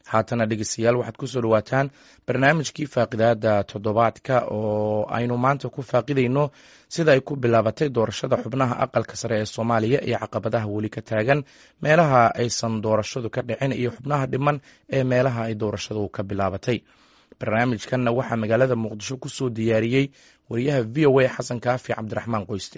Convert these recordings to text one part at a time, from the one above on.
haatana dhegeystayaal waxaad kusoo dhawaataan barnaamijkii faaqidaada toddobaadka oo aynu maanta ku faaqidayno sida ay ku bilaabatay doorashada xubnaha aqalka sare ee soomaaliya iyo caqabadaha weli ka taagan meelaha aysan doorashadu ka dhicin iyo xubnaha dhiman ee meelaha ay doorashadu ka bilaabatay barnaamijkanna waxaa magaalada muqdisho kusoo diyaariyey wariyaha v o a xasan kaafi cabdiraxmaan qoyste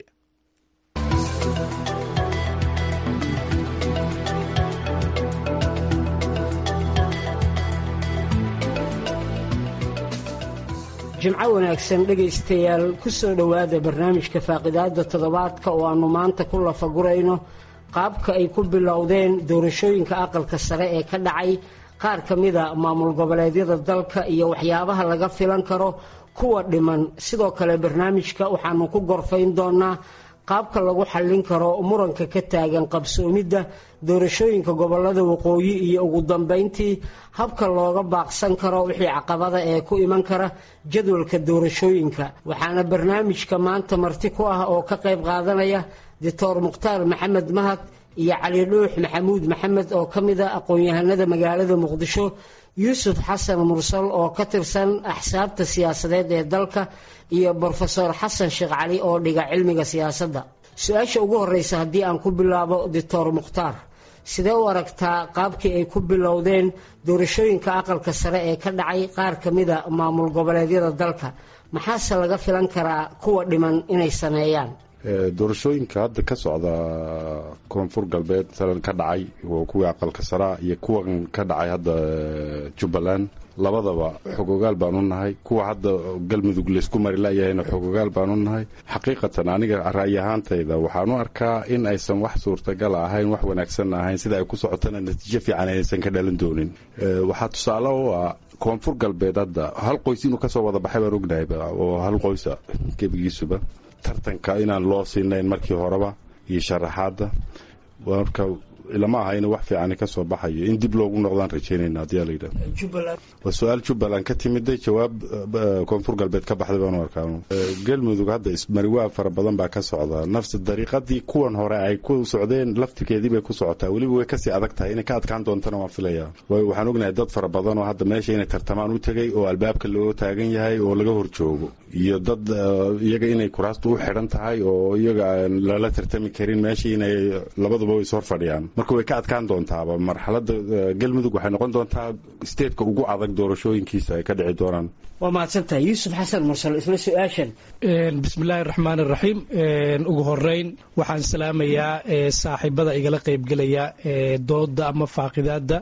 jimco wanaagsan dhegaystayaal ku soo dhowaada barnaamijka faaqidaada toddobaadka oo aannu maanta ku lafagurayno qaabka ay ku bilowdeen doorashooyinka aqalka sare ee ka dhacay qaar ka mida maamul goboleedyada dalka iyo waxyaabaha laga filan karo kuwa dhiman sidoo kale barnaamijka waxaanu ku gorfayn doonaa qaabka lagu xallin karo muranka ka taagan qabsoomidda doorashooyinka gobolada waqooyi iyo ugu dambayntii habka looga baaqsan karo wixii caqabada ee ku iman kara jadwalka doorashooyinka waxaana barnaamijka maanta marti ku ah oo ka qayb qaadanaya doctor mukhtaar maxamed mahad iyo cali dhuux maxamuud maxamed oo ka mid a aqoon-yahanada magaalada muqdisho yuusuf xasan mursal oo ka tirsan axsaabta siyaasadeed ee dalka iyo brofesor xasan sheekh cali oo dhiga cilmiga siyaasadda su-aasha ugu horeysa haddii aan ku bilaabo doctor mukhtaar sidee u aragtaa qaabkii ay ku bilowdeen doorashooyinka aqalka sare ee ka dhacay qaar ka mida maamul goboleedyada dalka maxaase laga filan karaa kuwa dhiman inay sameeyaan doorashooyinka hadda ka socda koonfur galbeed masalan ka dhacay kuwii aqalka saraa iyo kuwan ka dhacay hadda jubbaland labadaba xogogaal baan u nahay kuwa hadda galmudug laysku mari layahayna xogogaal baan u nahay xaqiiqatan aniga ra'yi ahaantayda waxaan u arkaa in aysan wax suurtagal ahayn wax wanaagsan ahayn sida ay ku socotana natiijo fiican aysan ka dhalan doonin waxaa tusaale u ah koonfur galbeed hadda hal qoys inuu kasoo wada baxay baan ognahay oo hal qoysa gebigiisuba tartanka inaan loo siinayn markii horeba iyo sharaxaadda marka lama aha in wax fiican ka soo baxayo in dib loogu noqdaan rajeynayna haddii la yidhaah waa su-aal jubbaland ka timiday jawaab koonfur galbeed ka baxday baanu arkaa galmudug hadda ismariwaa fara badan baa ka socda nafsi dariiqadii kuwan hore ay ku socdeen laftirkeedii bay ku socotaa weliba way kasii adag tahay inay ka adkaan doontana waan filaya waxaan ognahay dad fara badan oo hadda meesha inay tartamaan u tegay oo albaabka loo taagan yahay oo laga horjoogo iyo dad iyaga inay kuraastu u xidhan tahay oo iyaga aan lala tartami karin meesha inay labaduba is hor fadhiyaan marka way ka adkaan doontaaba marxalada galmudug waxay noqon doontaa steedka ugu adag doorashooyinkiisa ay ka dhici doonaan waa mahadsantahay yuusuf xasan mursal isla su-aashan bismillaahi raxmaan iraxiim ugu horeyn waxaan salaamayaa saaxiibada igala qeybgelaya dooda ama faaqidaada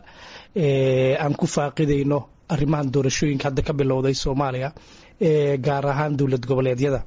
aan ku faaqidayno arrimahan doorashooyinka hadda ka bilowday soomaaliya gaar ahaan dowlad goboleedyada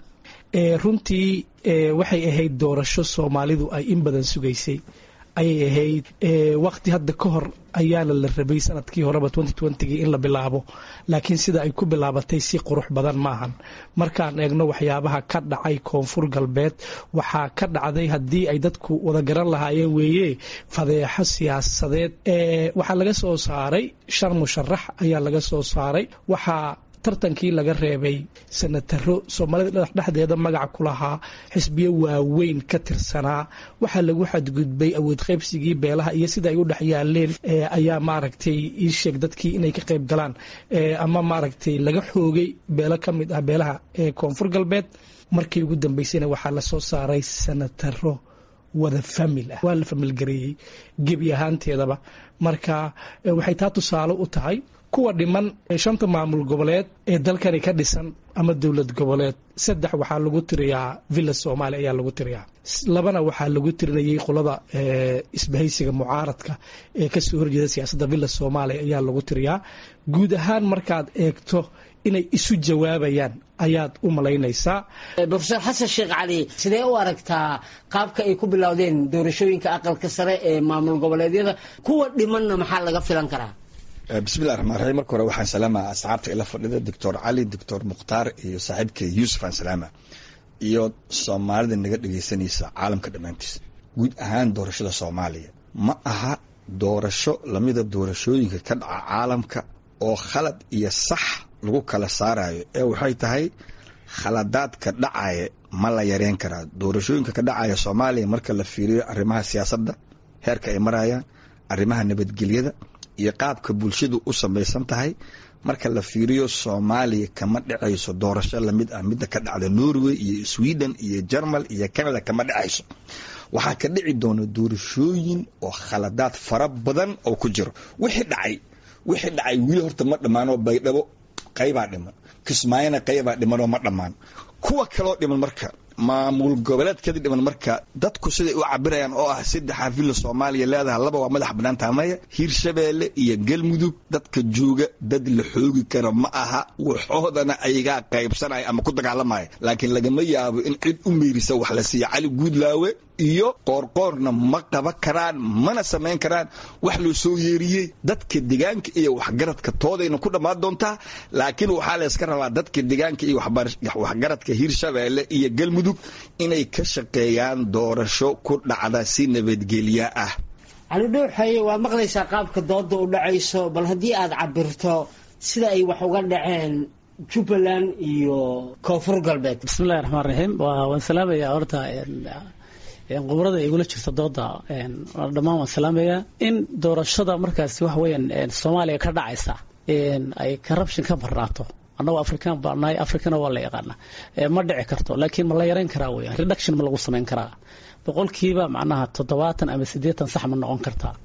runtii waxay ahayd doorasho soomaalidu ay in badan sugaysay ayay ahayd waqti hadda ka hor ayaana la rabay sanadkii horeba gii in la bilaabo laakiin sida ay ku bilaabatay si qurux badan maahan markaan eegno waxyaabaha ka dhacay koonfur galbeed waxaa ka dhacday haddii ay dadku wada garan lahaayeen weeye fadeexo siyaasadeed waxaa laga soo saaray shan musharax ayaa laga soo saaray waxaa tartankii laga reebay sanataro soomaalida dhexdeeda magaca ku lahaa xisbiyo waaweyn ka tirsanaa waxaa lagu xadgudbay awood qaybsigii beelaha iyo sida ay u dhex yaaleen ayaa maaragtay ii sheeg dadkii inay ka qayb galaan ama maaragtay laga xoogay beelo ka mid ah beelaha ee koonfur galbeed markii ugu dambeysayna waxaa lasoo saaray sanataro wada famil ah waa la familgareeyey gebi ahaanteedaba marka waxay taa tusaale u tahay kuwa dhiman shanta maamul goboleed ee dalkani ka dhisan ama dowlad goboleed saddex waxaa lagu tiriyaa villa soomaaliya ayaa lagu tiriyaa labana waxaa lagu tirinayay qolada isbahaysiga mucaaradka ee kasoo horjeeda siyaasadda villa soomaaliya ayaa lagu tiriyaa guud ahaan markaad eegto inay isu jawaabayaan ayaad u malaynaysaa brofesor xasan sheekh cali sidee u aragtaa qaabka ay ku bilowdeen doorashooyinka aqalka sare ee maamul goboleedyada kuwa dhimanna maxaa laga filan karaa bismillahi raxmaan raxiim marka hore waxaan salaamaa asxaabta ila fadhida doctor cali doctor mukhtaar iyo saaxiibkay yuusuf aan salaama iyo soomaalida naga dhegaysanaysa caalamka dhammaantiisa guud ahaan doorashada soomaaliya ma aha doorasho lamida doorashooyinka ka dhaca caalamka oo khalad iyo sax lagu kala saarayo ee waxay tahay khaladaadka dhacaya ma la yareyn karaa doorashooyinka ka dhacaya soomaaliya marka la fiiriyo arrimaha siyaasadda heerka ay marayaan arrimaha nabadgelyada iyo qaabka bulshadu u samaysan tahay marka la fiiriyo soomaaliya kama dhacayso doorasho lamid ah midda ka dhacda norway iyo sweden iyo jermal iyo canada kama dhacayso waxaa ka dhici doona doorashooyin oo khaladaad fara badan oo ku jiro wixii dhacay wixii dhacay wili horta ma dhammaanoo baydhabo qaybaa dhiman kismaayona qaybaa dhimanoo ma dhammaan kuwa kaloo dhiman marka maamul goboleedkadi dhiman marka dadku siday u cabirayaan oo ah saddex xafilla soomaaliya leedahay laba waa madax bannaan taamaya hiirshabeelle iyo galmudug dadka jooga dad la xoogi kara ma aha waxoodana ayagaa qaybsanaya ama ku dagaalamaya laakiin lagama yaabo in cid u meerisa wax la siiya cali guudlaawe iyo qoorqoorna ma qaban karaan mana samayn karaan wax loo soo yeeriyey dadka degaanka iyo waxgaradka toodayna ku dhammaan doontaa laakiin waxaa layska rabaa dadka degaanka iyo waxgaradka hiirshabeelle iyo galmudug inay ka shaqeeyaan doorasho ku dhacda si nabadgelya ah cali dhuuxaye waa maqlaysaa qaabka dooda u dhacayso bal haddii aad cabirto sida ay wax uga dhaceen jubbaland iyo koonfur galbeed bismillahi raxmaan raxiim waan salaamayaa horta qubrada igula jirta dooda dhammaan waan salaamayaa in doorashada markaasi waxa weeyaan soomaaliya ka dhacaysa ay corruption ka barnaato annagu african baa nahay africana waa la yaqaana ma dhici karto laakiin ma la yarayn karaa weeyaan reduction ma lagu samayn karaa boqolkiiba macnaha toddobaatan ama siddeetan sax ma noqon kartaa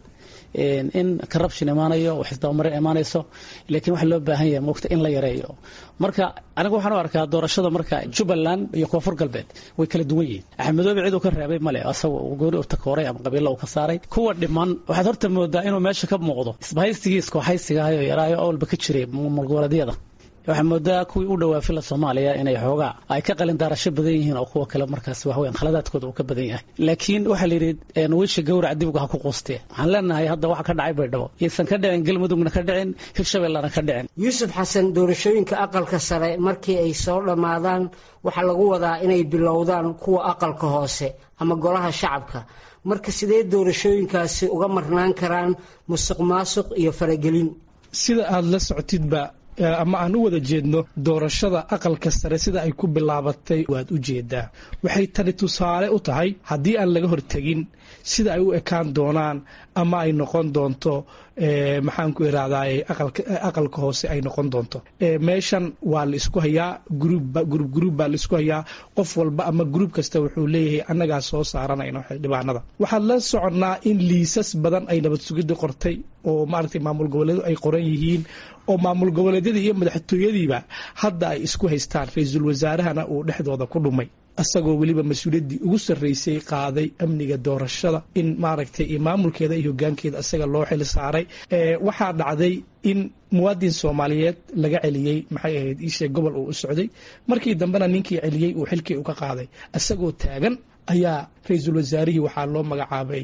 in corruption imaanayo wax isdabamarin imaanayso laakiin waxa loo baahan yahay moogta in la yareeyo marka anigu waxaan u arkaa doorashada marka jubbaland iyo koonfur galbeed way kala duwan yihiin axmedoobe cid uu ka reebay male asaga gooni u takooray ama qabiilo uu ka saaray kuwa dhiman waxaad horta moodaa inuu meesha ka muuqdo isbahaysigii iskooxaysigahayo yaraayo awalba ka jiray mulgoboleedyada waxaa moodaa kuwii u dhawaa fila soomaaliya inay xoogaa ay ka qalin daarasho badan yihiin oo kuwa kale markaas waxweyan khaladaadkooda uu ka badan yahay laakiin waxaa la yidhi wiisha gawrac dibga ha ku quustee waxaan leenahay hadda waxa ka dhacay baydhabo yaysan ka dhicin galmudugna ka dhicin hirshabellana ka dhicin yuusuf xasan doorashooyinka aqalka sare markii ay soo dhammaadaan waxaa lagu wadaa inay bilowdaan kuwa aqalka hoose ama golaha shacabka marka sidee doorashooyinkaasi uga marnaan karaan musuq maasuq iyo faragelin sida aada la socotidba ama aan u wada jeedno doorashada aqalka sare sida ay ku bilaabatay waad u jeedaa waxay tani tusaale u tahay haddii aan laga hortegin sida ay u ekaan doonaan ama ay noqon doonto maxaan ku irahdaay aqalka hoose ay noqon doonto meeshan waa la isku hayaa gruub gruub baa la isku hayaa qof walba ama gruub kasta wuxuu leeyahay annagaa soo saaranayno xildhibaanada waxaan la soconnaa in liisas badan ay nabad sugidda qortay oo maaragtay maamul goboleedu ay qoran yihiin oo maamul goboleedyadii iyo madaxtooyadiiba hadda ay isku haystaan ra-iisul wasaarahana uu dhexdooda ku dhumay isagoo weliba mas-uuliyaddii ugu sarreysay qaaday amniga doorashada in maaragtay iyo maamulkeeda iyo hogaankeeda isaga loo xil saaray waxaa dhacday in muwaadin soomaaliyeed laga celiyey maxay ahayd iisheeg gobol uu u socday markii dambena ninkii celiyey uu xilkii uga qaaday isagoo taagan ayaa ra-iisul wasaarihii waxaa loo magacaabay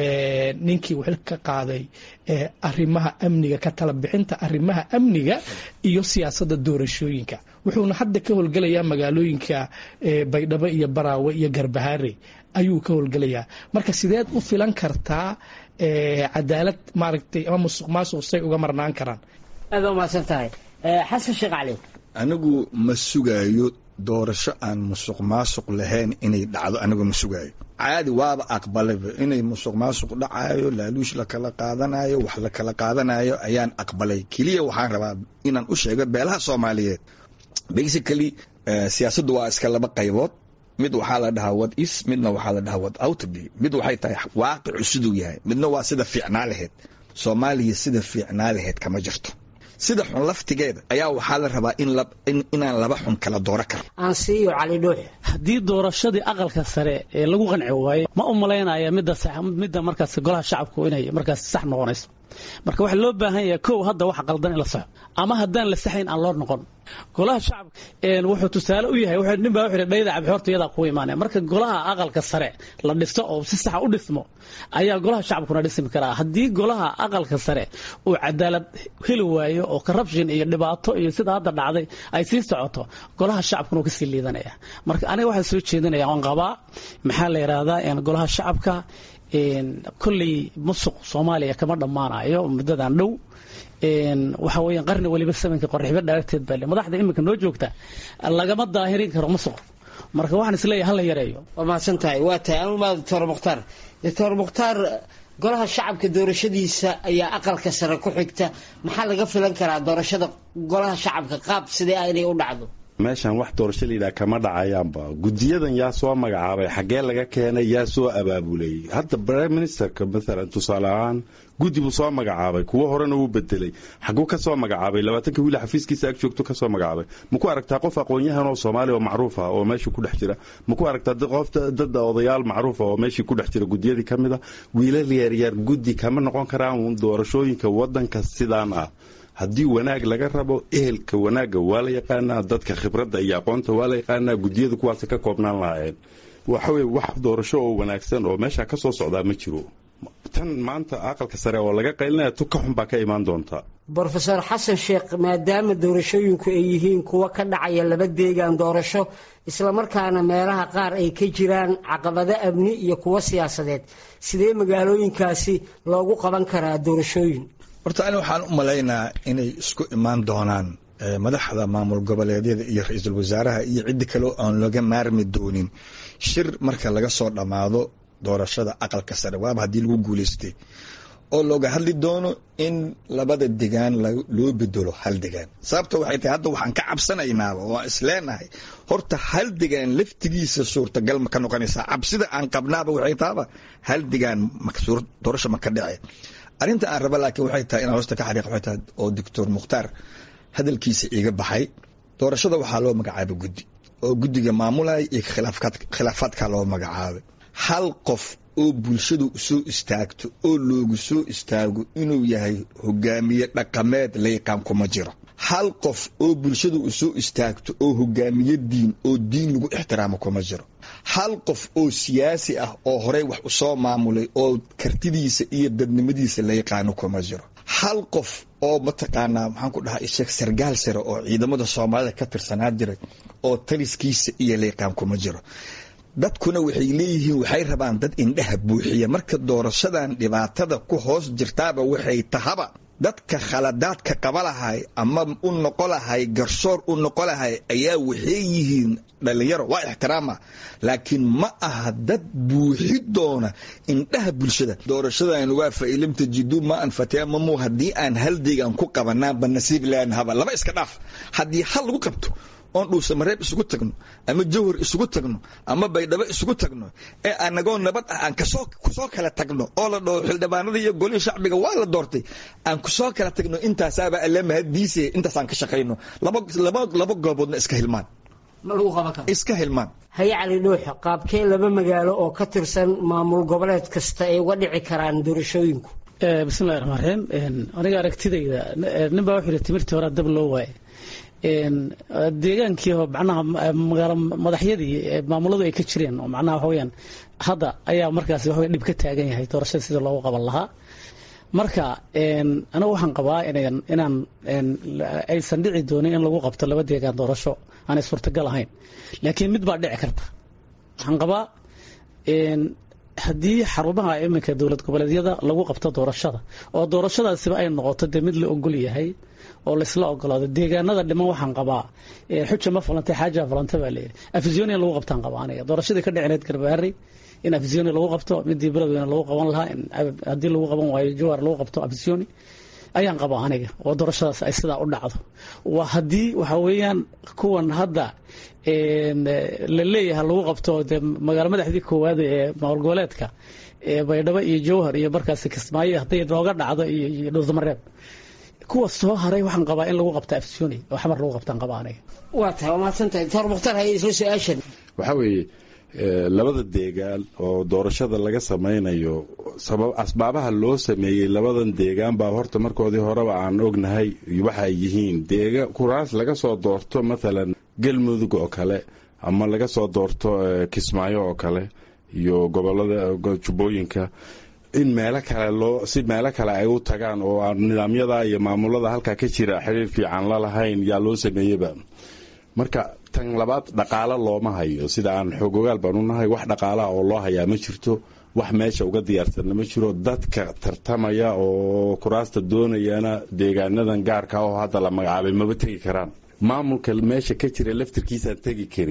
ninkii uu xilka ka qaaday arrimaha amniga ka tala bixinta arrimaha amniga iyo siyaasadda doorashooyinka wuxuuna hadda ka howlgelayaa magaalooyinka baydhabo iyo baraawe iyo garbahaare ayuu ka howlgelayaa marka sideed u filan kartaa cadaalad maaragtay ama musuq maasuq say uga marnaan karaan aada umahadsan tahay xasan sheekh cali anigu ma sugaayo doorasho aan musuq maasuq lahayn inay dhacdo anigu ma sugaayo caadi waaba aqbalayba inay musuq maasuq dhacayo laaluush lakala qaadanayo wax lakala qaadanayo ayaan aqbalay keliya waxaan rabaa inaan u sheego beelaha soomaaliyeed basically siyaasaddu waa iska laba qaybood mid waxaa la dhahaa wad is midna waxaa la dhahaa wad outby mid waxay tahay waaqicu siduu yahay midna waa sida fiicnaa laheyd soomaaliya sida fiicnaa laheyd kama jirto sida xun laftigeeda ayaa waxaa la rabaa inaan laba xun kala dooro karo aan siiyo cali dhuux haddii doorashadii aqalka sare ee lagu qanci waayo ma u malaynaya midda midda markaas golaha shacabku inay markaas sax noqonayso marka waxaa loo baahan yahay kow hadda waxa qaldan in la saxo ama haddaan la saxayn aan loo noqon golaha shacabka wuxuu tusaale u yahay nin baa wuxuu dhayda cabxoorta iyadaa kugu imaanaya marka golaha aqalka sare la dhisto oo si saxa u dhismo ayaa golaha shacabkuna dhismi karaa haddii golaha aqalka sare uu cadaalad heli waayo oo corruption iyo dhibaato iyo sida hadda dhacday ay sii socoto golaha shacabkuna uu kasii liidanaya marka aniga waxaan soo jeedinaya waan qabaa maxaa la yidhaahdaa golaha shacabka kolley musuq soomaaliya kama dhammaanayo muddadan dhow waxa weeyaan qarni weliba samanka qorxibo dhaarteed baa madaxda iminka noo joogta lagama daahirin karo musuq marka waxaan isleeyahay hala yareeyo waa mahadsan tahay waa tahay anumaa doctor mukhtaar doctor mukhtaar golaha shacabka doorashadiisa ayaa aqalka sare ku xigta maxaa laga filan karaa doorashada golaha shacabka qaab sidee ah inay u dhacdo meeshan wax doorasho layidhaha kama dhacayaanba guddiyadan yaa soo magacaabay xaggee laga keenay yaa soo abaabulay hadda prime ministerka maalan tusaale ahaan guddi buu soo magacaabay kuwo horena wuu bedelay xaguu ka soo magacaabay labaatanka wiil xafiiskiisa ag joogto ka soo magacaabay maku aragtaa qof aqoon-yahan oo soomaaliya oo macruuf ah oo meeshii ku dhex jira maku aragtaa qof dad odayaal macruuf ah oo meeshii ku dhex jira guddiyadii ka mid a wiilal yaaryaar guddi kama noqon karaan doorashooyinka waddanka sidaan ah haddii wanaag laga rabo ehelka wanaagga waa la yaqaanaa dadka khibradda iyo aqoonta waa la yaqaanaa guddiyada kuwaas ka koobnaan lahaayeen waxa weye wax doorasho oo wanaagsan oo meesha ka soo socdaa ma jiro tan maanta aqalka sare oo laga qaylinaya tu ka xun baa ka imaan doonta brofeor xasan sheekh maadaama doorashooyinku ay yihiin kuwo ka dhacaya laba deegaan doorasho islamarkaana meelaha qaar ay ka jiraan caqabado amni iyo kuwo siyaasadeed sidee magaalooyinkaasi loogu qaban karaa doorashooyin horta ani waxaan u malaynaa inay isku imaan doonaan madaxda maamul goboleedyada iyo ra-iisul wasaaraha iyo ciddi kaleo aan laga maarmi doonin shir marka laga soo dhammaado doorashada aqalka sare waaba haddii lagu guuleystay oo looga hadli doono in labada degaan loo bedelo hal degaan sababta waxay tahay hadda waxaan ka cabsanaynaaba oo aan isleenahay horta hal degaan laftigiisa suurtagal ma ka noqonaysaa cabsida aan qabnaaba waxay tahaba hal degaan doorasho ma ka dhace arrinta aan raba laakiin waxay tahay inaan hoosta ka xariiq waxay tahay oo doctor mukhtaar hadalkiisa iiga baxay doorashada waxaa loo magacaabay guddi oo guddiga maamulaya iyo khilaafaadka loo magacaabay hal qof oo bulshadu soo istaagto oo loogu soo istaago inuu yahay hogaamiye dhaqameed layqaan kuma jiro hal qof oo bulshadu u soo istaagto oo hogaamiye diin oo diin lagu ixtiraamo kuma jiro hal qof oo siyaasi ah oo horey wax u soo maamulay oo kartidiisa iyo dadnimadiisa la yaqaano kuma jiro hal qof oo mataqaanaa maxaan ku dhahaa isheeg sargaal sare oo ciidamada soomaalida ka tirsanaa jiray oo taliskiisa iyo layqaan kuma jiro dadkuna waxay leeyihiin waxay rabaan dad indhaha buuxiya marka doorashadan dhibaatada ku hoos jirtaaba waxay tahaba dadka khaladaadka qaba lahay ama u noqo lahay garsoor u noqo lahay ayaa waxay yihiin dhalinyaro waa ixtiraama laakiin ma aha dad buuxi doona indhaha bulshada doorashadan waa fa'ilam tajidu ma an fatamamu haddii aan hal deegaan ku qabanaanba nasiib laanhaba laba iska dhaaf haddii hal lagu qabto oon dhuusamareeb isugu tagno ama jawhar isugu tagno ama baydhabo isugu tagno ee anagoo nabad ah aan kasoo kusoo kala tagno oo la dhaho xildhibaanada iyo golihii shacbiga waa la doortay aan kusoo kala tagno intaasaaba alle mahaddiise intaasaan ka shaqayno laba laba laba gooboodna iska hilmaan ma lagu qaban karo iska hilmaan haye cali dhuuxo qaabkee laba magaalo oo ka tirsan maamul goboleed kasta ay uga dhici karaan doorashooyinku bismillahi raxmaan raxiim aniga aragtidayda nin baa wuxuu yihi timirtii hore dab loo waaye deegaankii macnaha magaalo madaxyadii maamuladu ay ka jireen oo macnaha waxa weyaan hadda ayaa markaasi waxa dhib ka taagan yahay doorashada sida loogu qaban lahaa marka anigu waxaan qabaa inan inaan aysan dhici doonin in lagu qabto laba deegaan doorasho aanay suurtagal ahayn laakiin mid baa dhici karta waxaan qabaa haddii xarumaha iminka dowlad goboleedyada lagu qabto doorashada oo doorashadaasiba ay noqoto dee mid la ogol yahay oo laysla ogolaado deegaanada dhiman waxaan qabaa xuja ma falantay xaaja falanta baa layidhi afisyonia lagu qabtaan qabaa aniga doorashadii ka dhicineed garbaari in afisyonia lagu qabto midii beledweyne lagu qaban lahaa haddii lagu qaban waayo jowar lagu qabto afisyooni ayaan qabaa aniga oo doorashadaas ay sidaa u dhacdo waa haddii waxa weeyaan kuwan hadda la leeyahay lagu qabto dee magaalo madaxdii koowaad ee maamul goboleedka baydhabo iyo jowhar iyo markaasi kismaayo hadday nooga dhacdo iyo dhowsamareeb kuwa soo haray waxaan qabaa in lagu qabta afisyooni oo xamar lagu qabtaan qabaa aniga waa tahay waa mahadsantahay doctor mukhtar haye isla su-aashan waxaa weeye labada deegaan oo doorashada laga samaynayo sabab asbaabaha loo sameeyey labadan deegaan baa horta markoodii horeba aan ognahay waxa ay yihiin deega kuraas laga soo doorto mathalan galmudug oo kale ama laga soo doorto kismaayo oo kale iyo gobolada jubbooyinka in meelo kale loo si meelo kale ay u tagaan oo aan nidaamyada iyo maamulada halkaa ka jira xiriir fiican la lahayn yaa loo sameeyeba marka tan labaad dhaqaalo looma hayo sida aan xoogogaal baan u nahay wax dhaqaalaha oo loo hayaa ma jirto wax meesha uga diyaarsanna ma jiro dadka tartamaya oo kuraasta doonayana deegaanadan gaarka oo hadda la magacaabay maba tegi karaan maamulka meesha ka jira laftirkiisaan tegi karin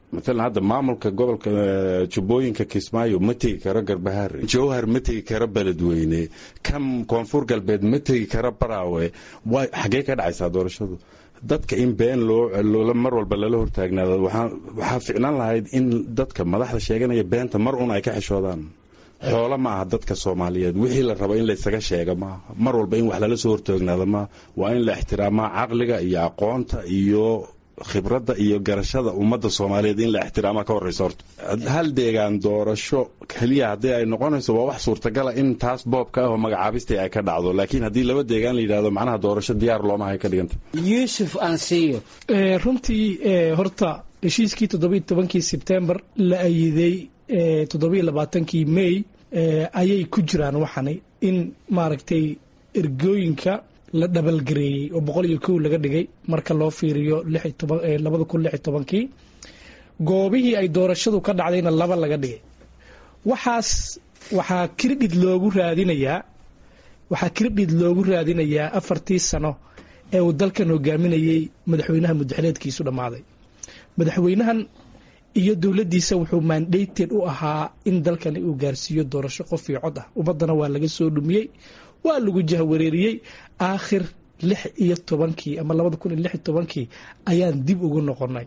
maalan hadda maamulka gobolka jubbooyinka kismaayo ma tegi karo garbahaare jowhar ma tegi karo beledweyne kam koonfur galbeed ma tegi karo baraawe xaggee ka dhacaysaa doorashadu dadka in been loo mar walba lala hortaagnaado waxaa ficnaan lahayd in dadka madaxda sheeganaya beenta mar un ay ka xishoodaan xoolo ma aha dadka soomaaliyeed wixii la rabo in laysaga sheega maaha mar walba in wax lala soo hortoognaado maaha waa in la ixtiraamaa caqliga iyo aqoonta iyo khibradda iyo garashada ummadda soomaaliyeed in la ixtiraama ka horreysa horta hal deegaan doorasho keliya haddii ay noqonayso waa wax suurtagala in taas boobka ah oo magacaabistii ay ka dhacdo laakiin haddii laba deegaan la yidhahdo macnaha doorasho diyaar loomahay ka dhiganta yuusuf ansiyo runtii horta heshiiskii toddobiiy tobankii sebtembar la ayiday toddobiiy labaatankii may ayay ku jiraan waxani in maaragtay ergooyinka la dhabalgareeyey oo boqol iyo kow laga dhigay marka loo fiiriyo labada kun lix iyo tobankii goobihii ay doorashadu ka dhacdayna laba laga dhigay waxaas waxaa kirdhid loogu raadinayaa waxaa kirdhid loogu raadinayaa afartii sano ee uu dalkan hogaaminayey madaxweynaha mudaxileedkiisu dhammaaday madaxweynahan iyo dowladdiisa wuxuu mandated u ahaa in dalkani uu gaarsiiyo doorasho qof iyo cod ah ummaddana waa laga soo dhumiyey waa lagu jahwareeriyey aakhir lix iyo tobankii ama labada kun iyo lix iyo tobankii ayaan dib ugu noqonay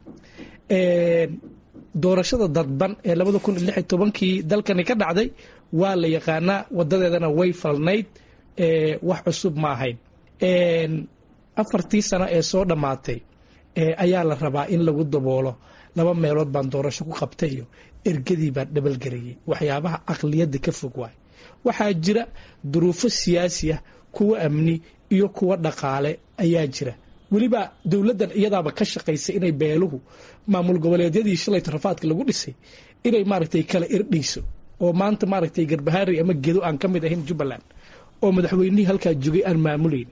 doorashada dadban ee labada kun iyo lix iyo tobankii dalkani ka dhacday waa la yaqaanaa wadadeedana way falnayd wax cusub ma ahayn afartii sano ee soo dhammaatay ayaa la rabaa in lagu daboolo laba meelood baan doorasho ku qabtay iyo ergadii baan dhabalgarayey waxyaabaha aqliyadda ka fog waay waxaa jira duruufo siyaasi ah kuwa amni iyo kuwa dhaqaale ayaa jira weliba dowladdan iyadaaba ka shaqaysa inay beeluhu maamul goboleedyadii shalay tarafaadka lagu dhisay inay maaragtay kala irdhayso oo maanta maaragtay garbahaari ama gedo aan ka mid ahayn jubbaland oo madaxweynihii halkaa joogay aan maamulayn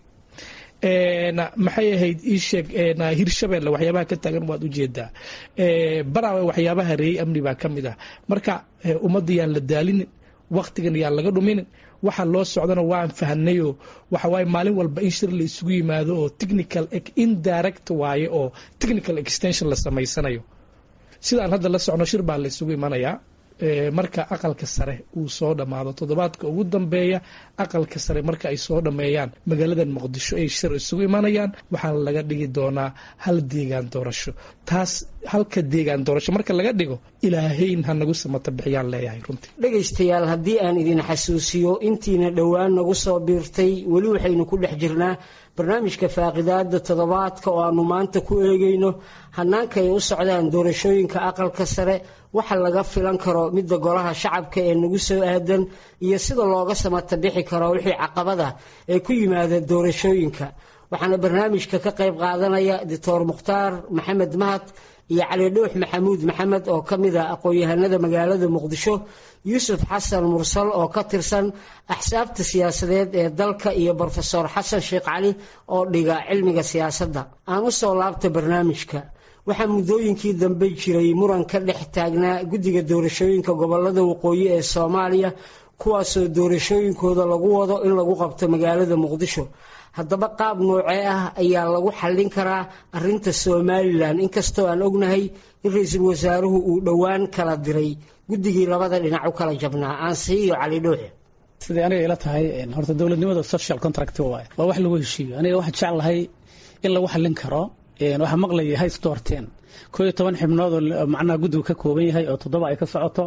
maxay ahayd ii sheeg hirshabeelle waxyaabaha ka taagan waad ujeedaa baraawe waxyaabaha reeyey amni baa ka mid ah marka ummadda yaan la daalinin waktigan yaan laga dhuminin waxa loo socdana waan fahnayoo waxawaaye maalin walba in shir la isugu yimaado oo technical indirect waaye oo technical extension la samaysanayo sidaan hadda la socno shir baa la isugu imanayaa marka aqalka sare uu soo dhammaado toddobaadka ugu dambeeya aqalka sare marka ay soo dhammeeyaan magaaladan muqdisho ay shir isugu imanayaan waxaana laga dhigi doonaa hal deegaan doorasho taas halka deegaan doorasho marka laga dhigo ilaahayn ha nagu samata bixiyaan leeyahay runtii dhegaystayaal haddii aan idin xasuusiyo intiina dhowaan nagu soo biirtay weli waxaynu ku dhex jirnaa barnaamijka faaqidaada toddobaadka oo aanu maanta ku eegayno hanaanka ay u socdaan doorashooyinka aqalka sare waxa laga filan karo midda golaha shacabka ee nagu soo aadan iyo sida looga samata bixi karo wixii caqabada ee ku yimaada doorashooyinka waxaana barnaamijka ka qayb qaadanaya doctor mukhtaar maxamed mahad iyo cali dhuux maxamuud maxamed oo ka mid ah aqoon-yahanada magaalada muqdisho yuusuf xasan mursal oo ka tirsan axsaabta siyaasadeed ee dalka iyo brofesor xasan sheekh cali oo dhiga cilmiga siyaasadda aan u soo laabta barnaamijka waxaa muddooyinkii dambe jiray muran ka dhex taagnaa guddiga doorashooyinka gobolada waqooyi ee soomaaliya kuwaasoo doorashooyinkooda lagu wado in lagu qabto magaalada muqdisho haddaba qaab noocee ah ayaa lagu xallin karaa arinta somalilan inkastoo aan ognahay in ra-iisul wasaaruhu uu dhowaan kala diray guddigii labada dhinac u kala jabnaa aansiiyo cali dhuuxe siday aniga ila tahay horta dowladnimada social contract waay waa wax lagu heshiiyo aniga waxaan jeclahay in lagu xallin karo waxaa maqlaya hay storten koo iyo toban xibnood oo macnaha guddigu ka kooban yahay oo toddoba ay ka socoto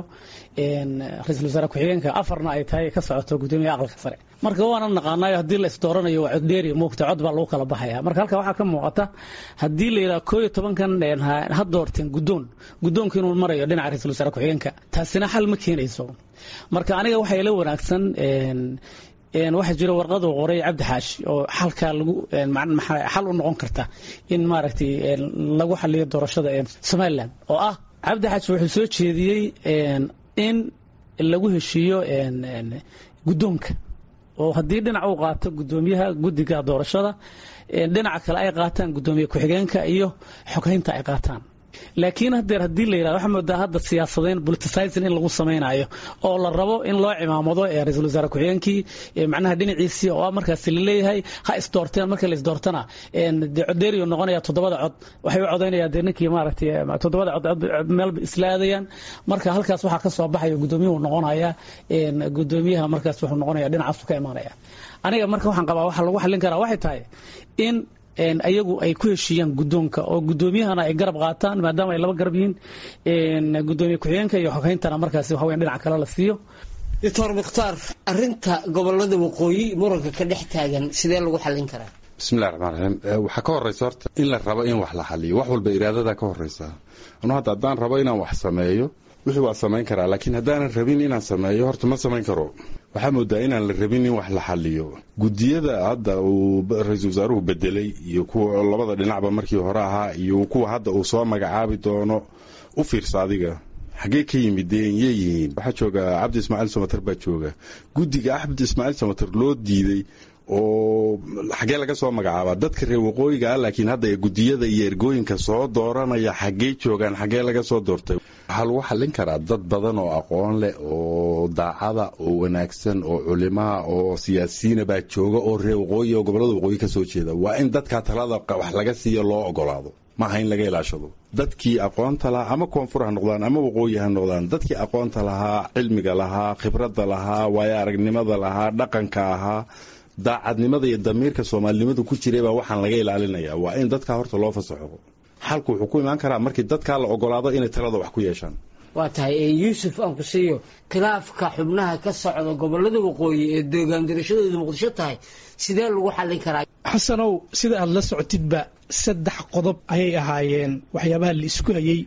ra-iisul wasaare ku-xigeenka afarna ay tahay ka socoto guddoomiyaha aqalka sare marka waana naqaanayo haddii la isdooranayo waa coddheeri muugta cod baa lagu kala baxaya marka halka waxaa ka muuqata haddii la yidhaha koo iyo tobankan ha doorteen guddoon guddoonku inuu marayo dhinaca ra-isul wasaare ku-xigeenka taasina xal ma keenayso marka aniga waxaa ila wanaagsan waxaa jira warqadu qoray cabdi xaashi oo xalkaa lagu xal u noqon karta in maaragtay lagu xaliyo doorashada somalilan oo ah cabdi xaashi wuxuu soo jeediyey in lagu heshiiyo guddoonka oo haddii dhinac uu qaato guddoomiyaha guddiga doorashada dhinaca kale ay qaataan guddoomiye ku-xigeenka iyo xoghaynta ay qaataan laakiin hadeer haddii la yidhahdo waxaa moodaa hadda siyaasadeyn politicizing in lagu samaynayo oo la rabo in loo cimaamado ee ra-iisul wasaare ku-xigeenkii macnaha dhinaciisii oo markaasi la leeyahay ha isdoorteen markii la isdoortana dee codeeriyo noqonaya toddobada cod waxay u codaynayaan dee ninkii maaragtay toddobada cod meelba isla aadayaan marka halkaas waxaa ka soo baxaya gudoomiyuhu noqonaya gudoomiyaha markaas wuxuu noqonaya dhinacaasu ka imaanaya aniga marka waxaan qabaa waxa lagu xallin karaa waxay tahay in ayagu ay ku heshiiyaan gudoonka oo gudoomiyahana ay garab qaataan maadaama ay laba garab yihiin gudoomiye ku-xigeenka iyo xogeyntana markaasi waxa weyan dhinac kale la siiyo doctor mukhtaar arinta gobolada waqooyi muranka ka dhex taagan sidee lagu xallin karaa bismillahi raxmaan raxiim waxaa ka horeysa horta in la rabo in wax la xaliyo wax walba iraadada ka horeysa anu hadda haddaan rabo inaan wax sameeyo wixii waa samayn karaa laakiin haddaanan rabin inaan sameeyo horta ma samayn karo waxaa moodaa inaan la rabin in wax la xaliyo gudiyada hadda uu ra-iisul wasaaruhu bedelay iyo kuwa labada dhinacba markii hore ahaa iyo kuwa hadda uu soo magacaabi doono u fiirsa adiga xaggee ka yimideen yey yihiin waxaa jooga cabdi ismaaciil samater baa jooga guddiga axmed ismaaciil samater loo diiday oo xaggee laga soo magacaabaa dadka reer waqooyiga ah laakiin hadda gudiyada iyo ergooyinka soo dooranaya xaggee joogaan xaggee laga soo doortay waxaa lagu xallin karaa dad badan oo aqoon leh oo daacada oo wanaagsan oo culimaha oo siyaasiyiina baa jooga oo reer waqooyi oo gobolada waqooyi ka soo jeeda waa in dadka talada wax laga siiyo loo ogolaado maaha in laga ilaashado dadkii aqoonta lahaa ama koonfur ha noqdaan ama waqooyi ha noqdaan dadkii aqoonta lahaa cilmiga lahaa khibradda lahaa waayo aragnimada lahaa dhaqanka ahaa daacadnimada iyo damiirka soomaalinimadu ku jiray baa waxaan laga ilaalinaya waa in dadkaa horta loo fasaxo xalku wuxuu ku imaan karaa markii dadkaa la ogolaado inay talada wax ku yeeshaan waa tahay yuusuf aan ku siiyo khilaafka xubnaha ka socda gobolada waqooyi ee deegaan darashadooda muqdisho tahay sidee lagu xallin karaa xasanow sida aad la socotidba saddex qodob ayay ahaayeen waxyaabaha la isku hayey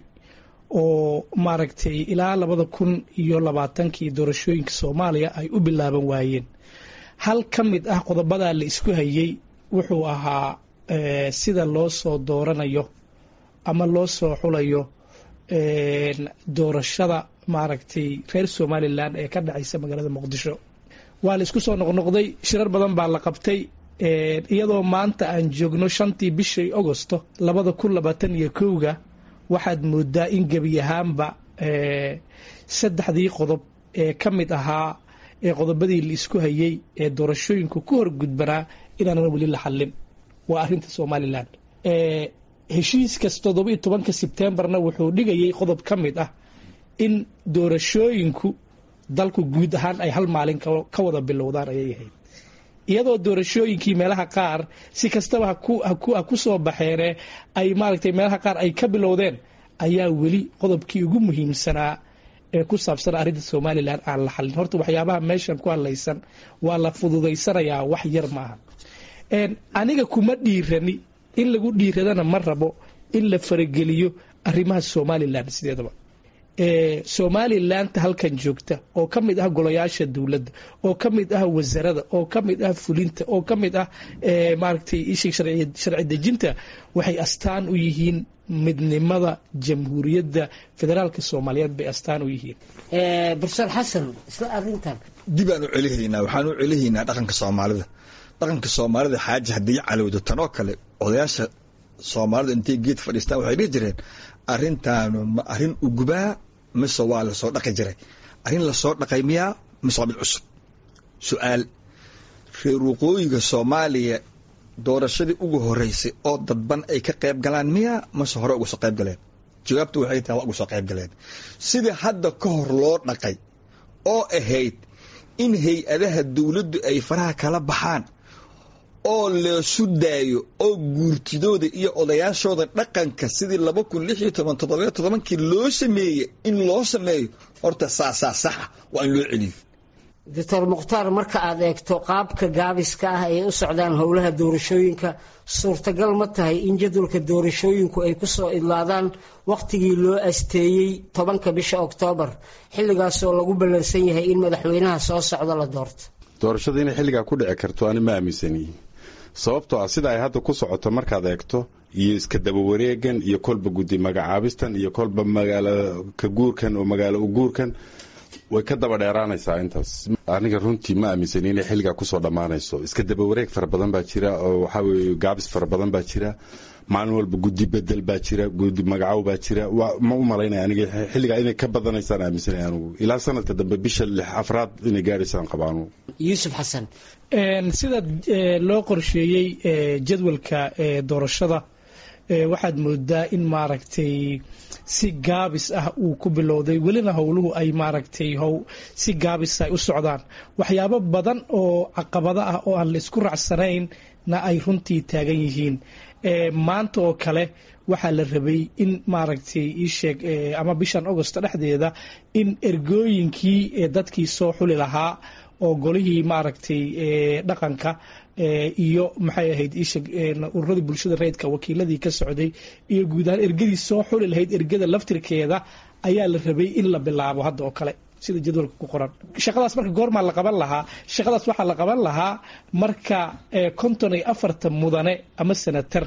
oo maaragtay ilaa labada kun iyo labaatankii doorashooyinka soomaaliya ay u bilaaban waayeen hal ka mid ah qodobadaa la isku hayey wuxuu ahaa sida loo soo dooranayo ama loo soo xulayo doorashada maaragtay reer somalilan ee ka dhacaysa magaalada muqdisho waa la isku soo noqnoqday shirar badan baa la qabtay iyadoo maanta aan joogno shantii bishii agosto labada kun labaatan iyo kowga waxaad moodaa in gebi ahaanba saddexdii qodob ee ka mid ahaa ee qodobadii la isku hayey ee doorashooyinku ku horgudbanaa inaanan weli la xallin waa arinta somalilan heshiiskas toddoba iyo tobanka sebtembarna wuxuu dhigayay qodob ka mid ah in doorashooyinku dalku guud ahaan ay hal maalin ka wada bilowdaan ayay ahayd iyadoo doorashooyinkii meelaha qaar si kastaba ha ku soo baxeene ay maaragtay meelaha qaar ay ka bilowdeen ayaa weli qodobkii ugu muhiimsanaa ee ku saabsan arrinta somalilan aan la xallin horta waxyaabaha meeshan ku hadlaysan waa la fududaysanayaa wax yar maaha aniga kuma dhiirani in lagu dhiiradana ma rabo in la farageliyo arrimaha somalilan sideedaba somalilanta halkan joogta oo ka mid ah golayaasha dowladda oo ka mid ah wasarada oo ka mid ah fulinta oo ka mid ah maaragtay ishii sharci dejinta waxay astaan u yihiin midnimada jamhuuriyadda federaalka soomaaliyeed bay astaan u yihiin barsoor xasan isla arintan dib aan u celihaynaa waxaan u celihaynaa dhaqanka soomaalida dhaqanka soomaalida xaaji haddii calowdo tanoo kale odayaasha soomaalida intay geed fadhiistaan waxay dhihi jireen arrintaanu ma arrin ugubaa mise waa lasoo dhaqi jiray arrin lasoo dhaqay miyaa mise waa mid cusub su-aal reer waqooyiga soomaaliya doorashadii ugu horeysay oo dadban ay ka qayb galaan miyaa mase hore uga soo qayb galeen jawaabtu waxay tahay waa uga soo qayb galeen sidii hadda ka hor loo dhaqay oo ahayd in hay-adaha dowladdu ay faraha kala baxaan oo leesu daayo oo guurtidooda iyo odayaashooda dhaqanka sidii laba kun lix iyo toban toddobiyo todobankii loo sameeyey in loo sameeyo horta saasaa saxa waa in loo celiyo doctor mukhtaar marka aad eegto qaabka gaabiska ah ay u socdaan howlaha doorashooyinka suurtagal ma tahay in jadwalka doorashooyinku ay ku soo idlaadaan wakhtigii loo asteeyey tobanka bisha oktoobar xilligaasoo lagu ballansan yahay in madaxweynaha soo socda la doorto doorashada inay xilligaa ku dhici karto ani ma aaminsani sababtoo ah sida ay hadda ku socoto markaad eegto iyo iska daba wareegan iyo kolba guddi magacaabistan iyo kolba magaalo ka guurkan oo magaalo u guurkan way ka daba dheeraanaysaa intaas aniga runtii ma aaminsani inay xilligaa kusoo dhammaanayso iska daba wareeg fara badan baa jira oo waxaa weye gaabis fara badan baa jira maalin walba guddi bedel baa jira guddi magacow baa jira ma u malaynaya aniga xilligaa inay ka badanaysaan aaminsanaya anugu ilaa sanadka dambe bisha lix afraad inay gaaraysaan qabaanu yuusuf xasan sida loo qorsheeyey jadwalka doorashada waxaad moodaa in maaragtay si gaabis ah uu ku bilowday welina howluhu ay maaragtay how si gaabis ay u socdaan waxyaabo badan oo caqabado ah oo aan la isku raacsanaynna ay runtii taagan yihiin maanta oo kale waxaa la rabay in maaragtay iisheeg ama bishan agosto dhexdeeda in ergooyinkii dadkii soo xuli lahaa oo golihii maaragtay dhaqanka iyo maxay ahayd isheg ururadii bulshada rayidka wakiiladii ka socday iyo guud ahaan ergadii soo xuli lahayd ergada laftirkeeda ayaa la rabay in la bilaabo hadda oo kale sida jadwalka ku qoran shaqadaas marka goormaa la qaban lahaa shaqadaas waxaa la qaban lahaa marka konton iyo afartan mudane ama senatar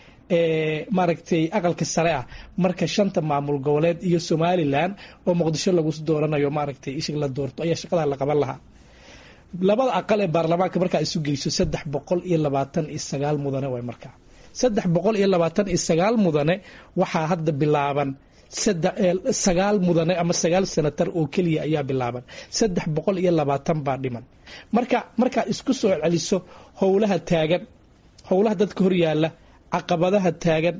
maaragtay aqalka sare ah marka shanta maamul goboleed iyo somalilan oo muqdisho lagu dooranayo maaragtay isheg la doorto ayaa shaqadaa la qaban lahaa labada aqal ee baarlamaanka markaa isu geyso saddex boqol iyo labaatan iyo sagaal mudane way markaa saddex boqol iyo labaatan iyo sagaal mudane waxaa hadda bilaaban sagaal mudane ama sagaal senatar oo keliya ayaa bilaaban saddex boqol iyo labaatan baa dhiman marka markaa isku soo celiso howlaha taagan howlaha dadka horyaala caqabadaha taagan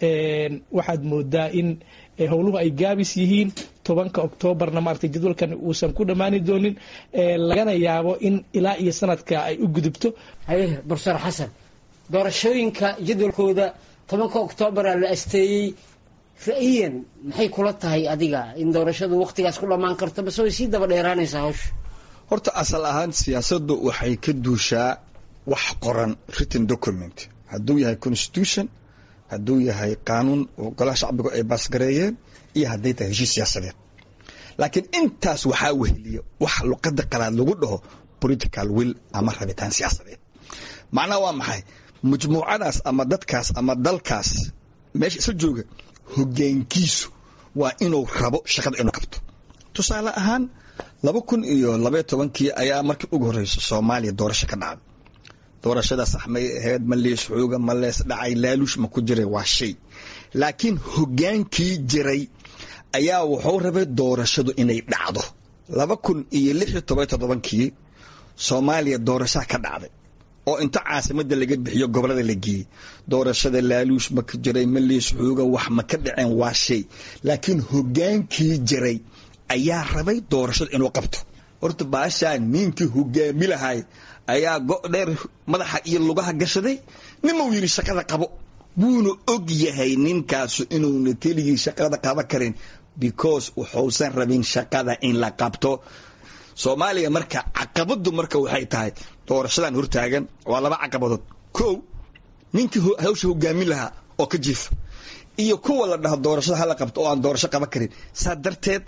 waxaad moodaa in howluhu ay gaabis yihiin tobanka oktoobarna maaragtay jadwalkan uusan ku dhammaani doonin lagana yaabo in ilaa iyo sanadka ay u gudubto haye borser xasan doorashooyinka jadwalkooda tobanka oktoobaraa la asteeyey ra-iyan maxay kula tahay adiga in doorashadu waqtigaas ku dhammaan karto base way sii daba dheeraanaysaa hawsha horta asal ahaan siyaasaddu waxay ka duushaa wax qoran written document hadduu yahay constitution hadduu yahay qaanuun oo golaha shacbigu ay baasgareeyeen iyo hadday tahay heshiis siyaasadeed laakiin intaas waxaa weheliya wax luqada qalaad lagu dhaho political will ama rabitaan siyaasadeed macnaha waa maxay majmuucadaas ama dadkaas ama dalkaas meesha isla jooga hogaankiisu waa inuu rabo shaqada inuu qabto tusaale ahaan laba kun iyo labaiyo tobankii ayaa markii ugu horreysa soomaaliya doorasho ka dhacday doorashadaas saxmay ahayd ma lees xooga ma lees dhacay laaluush ma ku jiray waa shay laakiin hogaankii jiray ayaa wuxuu rabay doorashadu inay dhacdo laba kun iyo lix iyo toban toddobankii soomaaliya doorashaa ka dhacday oo inta caasimadda laga bixiyo gobolada la geeyey doorashada laaluush ma ka jiray ma lees xooga wax ma ka dhaceen waa shay laakiin hogaankii jiray ayaa rabay doorashadu inuu qabto horta baashaa ninkii hogaami lahay ayaa go' dheer madaxa iyo lugaha gashaday nimau yidhi shaqada qabo wuuna og yahay ninkaasu inuuna keligii shaqada qaban karin because wuxuusan rabin shaqada in la qabto soomaaliya marka caqabadu marka waxay tahay doorashadan hortaagan waa laba caqabadood kow ninkii hawsha hogaamin lahaa oo ka jiifa iyo kuwa la dhaho doorashada hala qabto oo aan doorasho qaban karin saa darteed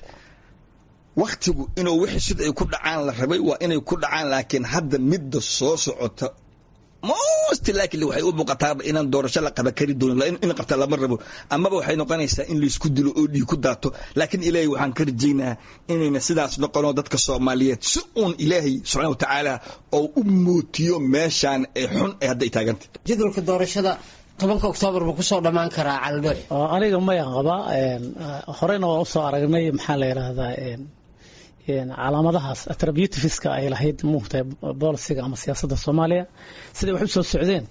waktigu inuu wixii sida ay ku dhacaan la rabay waa inay ku dhacaan laakiin hadda midda soo socota most likely waxay u muuqataaba inaan doorasho la qaban kari doonin in qabta lama rabo amaba waxay noqonaysaa in laysku dilo oo dhiig ku daato laakiin ilaahay waxaan ka rajaynayaa inayna sidaas noqono dadka soomaaliyeed si uun ilaahay subxaana wa tacaala oo u mootiyo meeshaan ee xun ee hadda ay taagantay jadwalka doorashada tobanka oktoobar buu kusoo dhammaan karaa caldoox aniga maya qaba horeyna waa usoo aragnay maxaa la yidhaahdaa calaamadahaas attributiveska ay lahayd muugtahay bolisiga ama siyaasadda soomaaliya siday wax u soo socdeen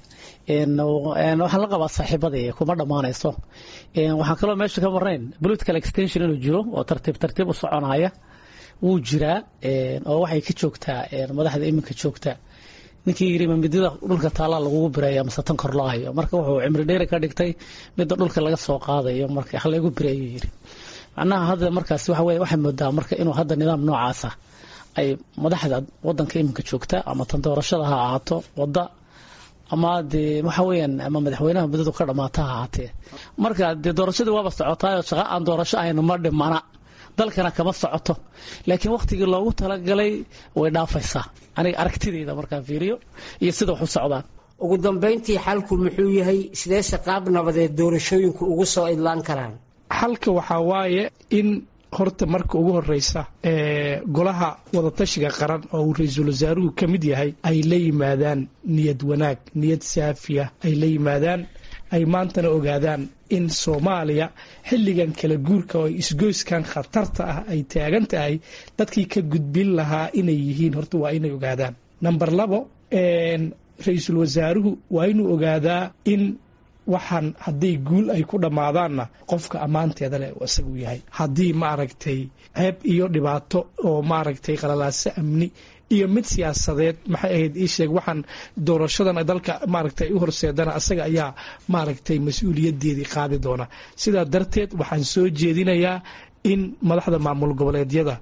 waxaan la qabaa saaxiibadii kuma dhammaanayso waxaan kaloo meesha ka marnayn political extension inuu jiro oo tartiib tartiib u soconaya wuu jiraa oo waxay ka joogtaa madaxda iminka joogta ninkii yiri midida dhulka taallaa lagugu bireeya mase tan kor loo hayo marka wuxuu cimri dheeri ka dhigtay midda dhulka laga soo qaadayo marka halaygu bireeyo yiri macnaha hadda markaas waxa weye waxay moodaa marka inuu hadda nidaam noocaasa ay madaxda wadanka iminka joogta ama tan doorashada ha ahaato wadda ama dee waxa weeyaan ama madaxweynaha muddadu ka dhamaata ha ahaatee marka dee doorashadii waaba socotaayoo shaqa aan doorasho ahayn ma dhimana dalkana kama socoto laakiin wakhtigii loogu talagalay way dhaafaysaa aniga aragtidayda markaan fiiriyo iyo sida wax u socdaan ugu dambayntii xalku muxuu yahay sideese qaab nabadeed doorashooyinku ugu soo idlaan karaan xalka waxaa waaye in horta marka ugu horeysa golaha wadatashiga qaran oo uu ra-iisul wasaaruhu ka mid yahay ay la yimaadaan niyad wanaag niyad saafiya ay la yimaadaan ay maantana ogaadaan in soomaaliya xilligan kala guurka oo isgoyskan khatarta ah ay taagan tahay dadkii ka gudbin lahaa inay yihiin horta waa inay ogaadaan number labo ra-iisul wasaaruhu waa inuu ogaadaa in waxaan haddii guul ay ku dhammaadaanna qofka ammaanteeda leh isagu yahay haddii maaragtay ceeb iyo dhibaato oo maaragtay qalalaaso amni iyo mid siyaasadeed maxay ahayd ii sheeg waxaan doorashadan dalka maaragtay u horseedana asaga ayaa maaragtay mas-uuliyadeedii qaadi doona sidaa darteed waxaan soo jeedinayaa in madaxda maamul goboleedyada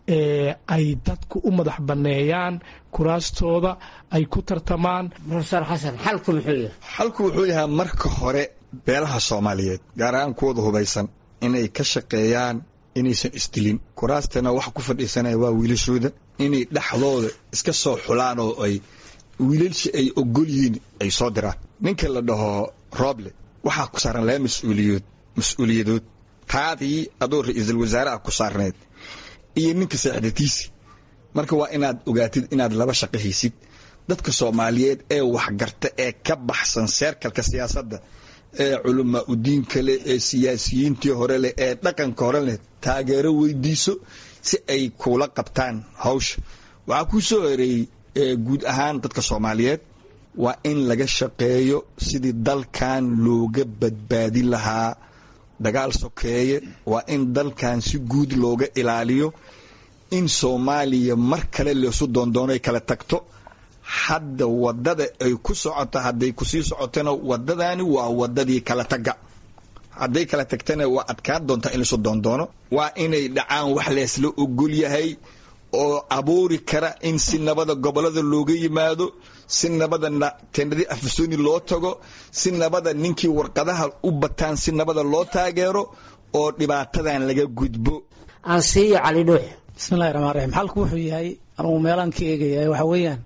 ay dadku u madax banneeyaan kuraastooda ay ku tartamaan profesor xasan xalku muxuu yahay xalku wuxuu yahay marka hore beelaha soomaaliyeed gaar ahaan kuwooda hubaysan inay ka shaqeeyaan inaysan isdilin kuraastana waxa ku fadhiisanaya waa wiilashooda inay dhexdooda iska soo xulaan oo ay wiilalshi ay ogol yihiin ay soo diraan ninka la dhaho rooble waxaa ku saaran laba mas-uuliyood mas-uuliyadood taadii adoo ra-iisul wasaaraha ku saarneed iyo ninka saaxdatiisi marka waa inaad ogaatid inaad laba shaqo haysid dadka soomaaliyeed ee waxgarta ee ka baxsan seerkalka siyaasadda ee culamaa udiinka leh ee siyaasiyiintii hore leh ee dhaqanka hore leh taageero weydiiso si ay kuula qabtaan hawsha waxaa kuu soo horeeyey guud ahaan dadka soomaaliyeed waa in laga shaqeeyo sidii dalkan looga badbaadin lahaa dagaal sokeeye waa in dalkan si guud looga ilaaliyo in soomaaliya mar kale leesu doondoonoy kala tagto hadda wadada ay ku socoto hadday kusii socotona wadadani waa wadadii kala taga hadday kala tagtana waa adkaan doontaa in laisu doondoono waa inay dhacaan wax leesla ogol yahay oo abuuri kara in si nabada gobolada looga yimaado si nabada tendadii afasoni loo tago si nabada ninkii warqadaha u bataan si nabada loo taageero oo dhibaatadan laga gudbo aansiiyo cali dhuux bismillahi raxmaan raxiim xalku wuxuu yahay anugu meelaan ka eegaya waxa weeyaan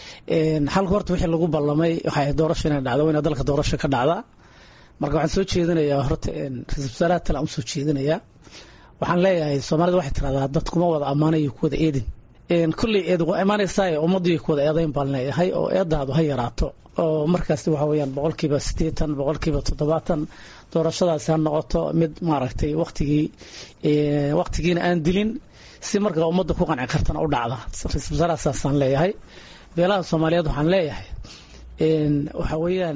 xalku horta wixii lagu ballamay waxay doorasho inay dhacdo waa ina dalka doorasho ka dhacda marka waxaan soo jeedinayaa horta ra-isul wasaaraha tale aan usoo jeedinayaa waxaan leeyahay soomaalida waxay tiraahdaa dad kuma wada ammaanayo ku wada eedin kolley eed waa imaanaysaa ummaddii ku wada eedayn baan leeyahay oo eedaadu ha yaraato oo markaas waxa weeyaan boqolkiiba siddeetan boqolkiiba toddobaatan doorashadaasi ha noqoto mid maaragtay waktigii waktigiina aan dilin si markaa ummadda ku qanci kartana u dhacda ra-isul wasaaraha saasaan leeyahay beelaha soomaaliyeed waxaan leeyahay waxa weeyaan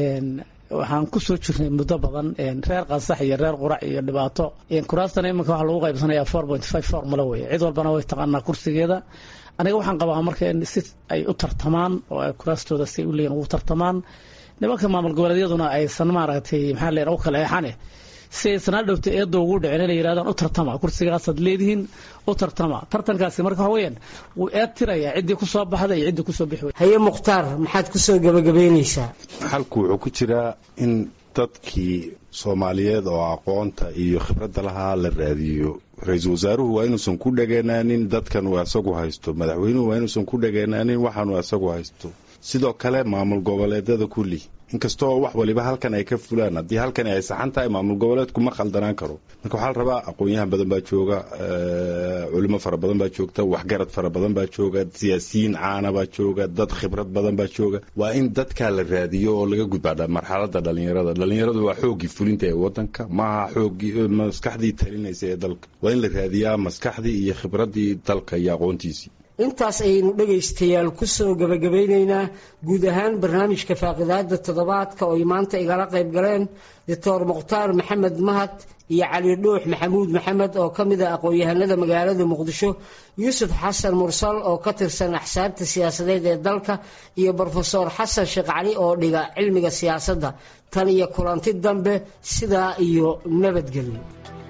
waxaan ku soo jirnay muddo badan reer qansax iyo reer qurac iyo dhibaato kuraastana iminka waxaa lagu qaybsanaya four point five formula weye cid walbana way taqaanaa kursigeeda aniga waxaan qabaa marka in si ay u tartamaan oo ay kuraastooda si u leeyihin ugu tartamaan nimanka maamul goboleedyaduna aysan maaragtay maxaa leen u kala eexane si aysan hadhowta eedda ugu dhicin inay yidhahdaan u tartama kursigaasaad leedihiin u tartama tartankaasi marka waxa weeyaan wuu eed tirayaa ciddii ku soo baxda iyo ciddii kusoo bixi haye mukhtaar maxaad ku soo gebagabeynaysaa xalku wuxuu ku jiraa in dadkii soomaaliyeed oo aqoonta iyo khibradda lahaa la raadiyo ra-iisul wasaaruhu waa inuusan ku dhageenaanin dadkan uu asagu haysto madaxweynuhu waa inuusan ku dhageenaanin waxaanuu asagu haysto sidoo kale maamul goboleedyada kulli inkastoo wax waliba halkan ay ka fulaan haddii halkan ay saxan tahay maamul goboleedku ma khaldanaan karo marka waxaa la rabaa aqoon-yahan badan baa jooga culimo fara badan baa joogta waxgarad fara badan baa jooga siyaasiyiin caana baa jooga dad khibrad badan baa jooga waa in dadkaa la raadiyo oo laga gudbaa marxalada dhalinyarada dhalinyaradu waa xooggii fulinta ee wadanka maaha xooggii maskaxdii talinaysa ee dalka waa in la raadiyaa maskaxdii iyo khibradii dalka iyo aqoontiisii intaas ayaynu dhegaystayaal ku soo gebagabaynaynaa guud ahaan barnaamijka faaqidaada toddobaadka oo ay maanta igala qayb galeen doctor mukhtaar maxamed mahad iyo cali dhuux maxamuud maxamed oo ka mid a aqoon-yahanada magaalada muqdisho yuusuf xasan mursal oo ka tirsan axsaabta siyaasadeed ee dalka iyo brofesor xasan sheekh cali oo dhiga cilmiga siyaasadda tan iyo kulanti dambe sidaa iyo nabadgelyo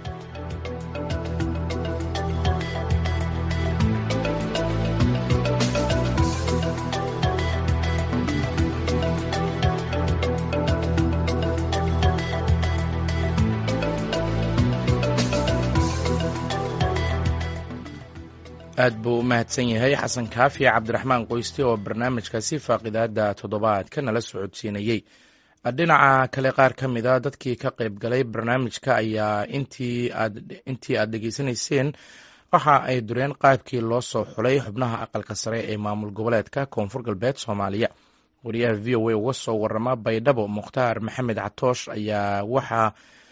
aad buu u mahadsan yahay xasan kaafi cabdiraxmaan qoyste oo barnaamijkaasi faaqidaada toddobaadka nala socodsiinayey dhinaca kale qaar ka mid a dadkii ka qayb galay barnaamijka ayaa intii aad dhegeysanayseen waxa ay dureen qaabkii loo soo xulay xubnaha aqalka sare ee maamul goboleedka koonfur galbeed soomaaliya wariyaha v o a uga soo warama baydhabo mukhtaar maxamed catoosh ayaa waxa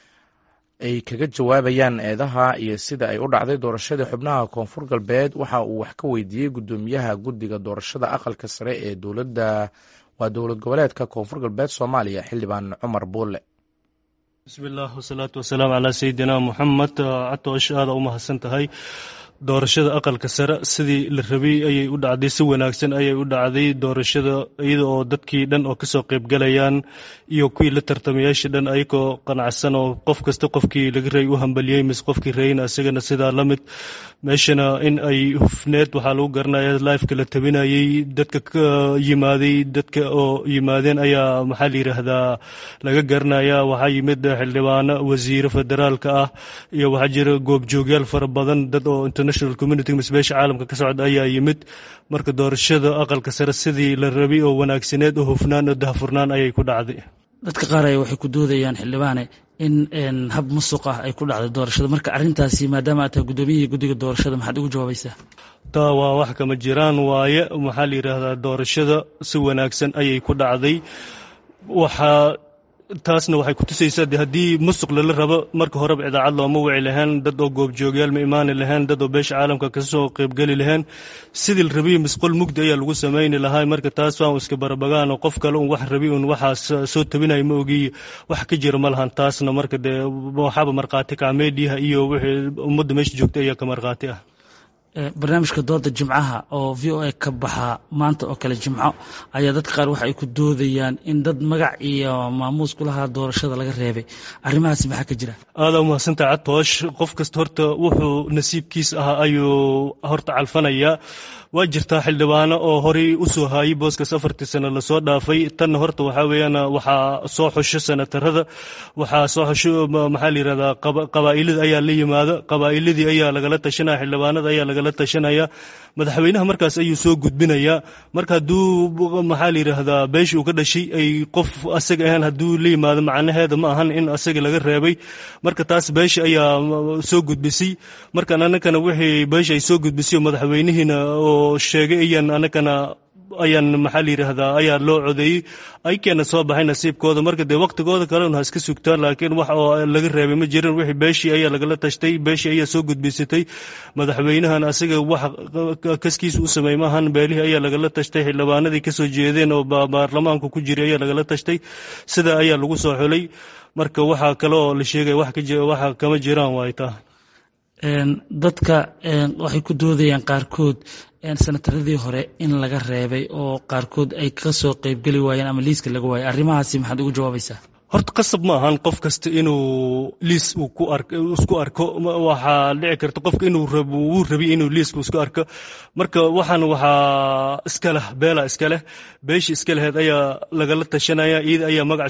ay kaga jawaabayaan eedaha iyo sida ay u dhacday doorashadii xubnaha koonfur galbeed waxa uu wax ka weydiiyey guddoomiyaha guddiga doorashada aqalka sare ee dowladda waa dowlad goboleedka koonfur galbeed soomaaliya xildhibaan cumar buulle bismillaah wasalaatu wasalaamu calaa sayidina moxamed catoosh aada u mahadsan tahay doorashada aqalka sare sidii la rabay ayay u dhacday si wanaagsan ayay u dhacday doorashada iyada oo dadkii dhan oo kasoo qeybgalayaan iyo kuwii la tartamayaasha dhan ayagoo qanacsan oo qof kasta qofkii laga rayay u hambaliyey mise qofkii rayna isagana sidaa la mid meeshana in ay hufneed waxaa lagu garanaya lifeka la tabinayey dadka ka yimaaday dadka oo yimaadeen ayaa maxaa la yidhaahdaa laga garanaya waxaa yimid xildhibaano wasiiro federaalka ah iyo waxaa jira goobjoogyaal fara badan dad oo international community mise beesha caalamka ka socda ayaa yimid marka doorashada aqalka sare sidii la rabay oo wanaagsaneed oo hufnaan oo dahfurnaan ayay ku dhacday dadka qaar ay waxay ku doodayaan xildhibaane in hab musuq ah ay ku dhacday doorashada marka arrintaasi maadaama aad tahay guddoomiyihii guddiga doorashada maxaad ugu jawaabaysaa taa waa wax kama jiraan waaye maxaa la yidhaahdaa doorashada si wanaagsan ayay ku dhacday waxaa taasna waxay kutusaysaa de haddii musuq lala rabo marka horeba idaacad looma wici lahayn dad oo goobjoogyaal ma imaani lahayn dad oo beesha caalamka kasoo qeybgeli lahayn sidii la rabiy misqol mugdi ayaa lagu samayni lahaa marka taas waan iska barabagaan oo qof kale un wax rabi un waxaas soo tabinaya ma ogiy wax ka jira ma lahan taasna marka dee waxaaba markhaati kaca meediyaha iyo wixii ummadda meesha joogtay ayaa ka markhaati ah barnaamijka dooda jimcaha oo v o a ka baxa maanta oo kale jimco ayaa dadka qaar waxa ay ku doodayaan in dad magac iyo maamuus ku lahaa doorashada laga reebay arrimahaasi maxaa ka jira aada umahadsantaha catoosh qof kasta horta wuxuu nasiibkiis ahaa ayuu horta calfanayaa waa jirtaa xildhibaano oo horey u soo haayay booskaas afartii sano lasoo dhaafay tanna horta waxaa weeyaan waxaa soo xusho senatarada waxaa soo xusho maxaa la yidhahdaa qabaa'ilada ayaa la yimaada qabaa'iladii ayaa lagala tashanaya xildhibaanada ayaa lagala tashanaya madaxweynaha markaas ayuu soo gudbinayaa marka hadduu maxaa la yidhaahdaa beeshii uu ka dhashay ay qof asaga ahaan hadduu la yimaado macnaheeda ma ahan in asaga laga reebay marka taas beesha ayaa soo gudbisay markan anakana wixii beesha ay soo gudbisay madaxweynihiina oo sheegay ayaan anakana ayaan maxaa la yidhaahdaa ayaa loo codeeyey aykeena soo baxay nasiibkooda marka dee waqtigooda kalena ha iska sugtaan laakiin wax oo laga reebay ma jirin wixii beeshii ayaa lagala tashtay beeshii ayaa soo gudbisatay madaxweynahan asaga wax kaskiisa u sameey maahan beelihii ayaa lagala tashtay xildhibaanadii kasoo jeedeen oo baarlamaanka ku jiray ayaa lagala tashtay sida ayaa lagu soo xulay marka waxaa kale oo la sheegaya waxa kama jiraan waay taa dadka waxay ku doodayaan qaarkood senataradii hore in laga reebay oo qaarkood ay ka soo qeybgeli waayeen ama liiska laga waayay arrimahaasi maxaad ugu jawaabaysaa horta qasab ma ahan qof kasta inuu liis isku arko waxaa dhici karta qofka inuu wuu rabi inuu liiska isku arko marka waxaan waxaa iska leh beela iska leh beeshii iska laheed ayaa lagala tashanaya iyada ayaa magac